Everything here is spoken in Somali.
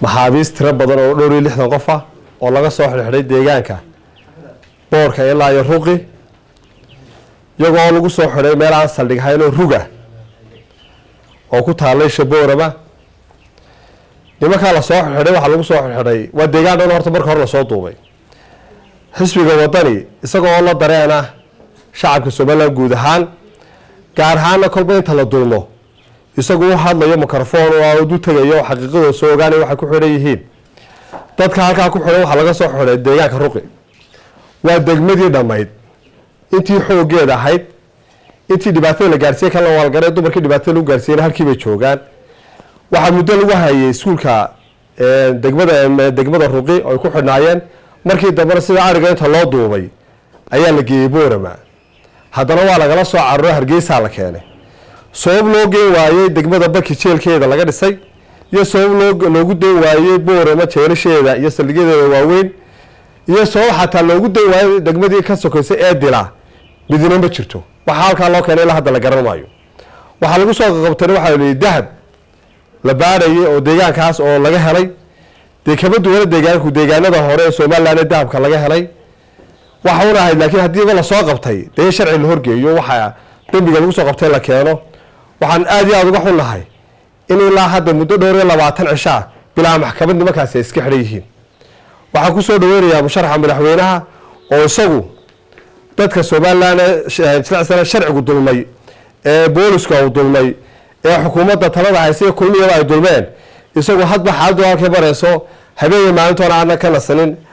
maxaabiis tiro badan oo dhowr iyo lixdan qof ah oo laga soo xidhxidhay deegaanka boorka ilaa iyo ruqi iyagoo lagu soo xidhay meel aan saldhig haynoo ruga oo ku taallay shaboorama nimankaa lasoo xidxidhay waxaa lagu soo xidxidhay waa deegaan dhan horta marka hore lasoo duubay xisbiga wadani isagoo la dareena shacabka somalilan guud ahaan gaar ahaana kolba inta la dulmo isagu u hadlayo microphone oo du tegayo oo xaqiiqadooda soo ogaanay waxay ku xidhan yihiin dadka halkaa ku xidhan waxaa laga soo xidhay deegaanka ruqi waa degmadii dhammayd intii xoogeeda ahayd intii dhibaatada la gaarsiiyey kan la waalgaree dumarkii dhibaatada lagu gaarsiiyeyna halkii bay joogaan waxaa muddo lagu hayay iskuulka degmada degmada ruqi oo ay ku xidhnaayeen markii dambena sida ariga inta loo duubay ayaa la geeyey boorama haddana waa lagala soo caruro hargeysaa la keenay sabab loo geen waayey degmada baki jeelkeeda laga dhisay iyo sabab loo loogu dan waayey boorama jeelasheeda iyo saldhigyadeeda waaweyn iyo sabab xataa loogu dan waayey degmadii ka sokaysay ee dila midina ma jirto waxaa halkaa loo keenay ilaa hadda la garan maayo waxaa lagu soo qaqabtana waxaa lihi dahab la baarayay oo deegaankaas oo laga helay dee kama duwana deegaanku deegaanada hore ee somalilan ee dahabka laga helay waxa un ahayd laakiin haddiiba lasoo qabtay dee sharci la horgeeyo waxaa dembiga lagu soo qabtay la keeno waxaan aada iyo aada uga xunnahay in ilaa hadda muddo dhowr iyo labaatan cishaa bilaa maxkamad nimankaasi ay iska xidhan yihiin waxaan kusoo dhaweynayaa musharaxa madaxweynaha oo isagu dadka somalilan ee jilecsana sharcigu dulmay ee booliska uu dulmay ee xukuumadda talada haysa iyo kulmiyaba ay dulmeen isagu hadba xaaladdu halkay marayso habeenka maalintoona aanan ka nasanin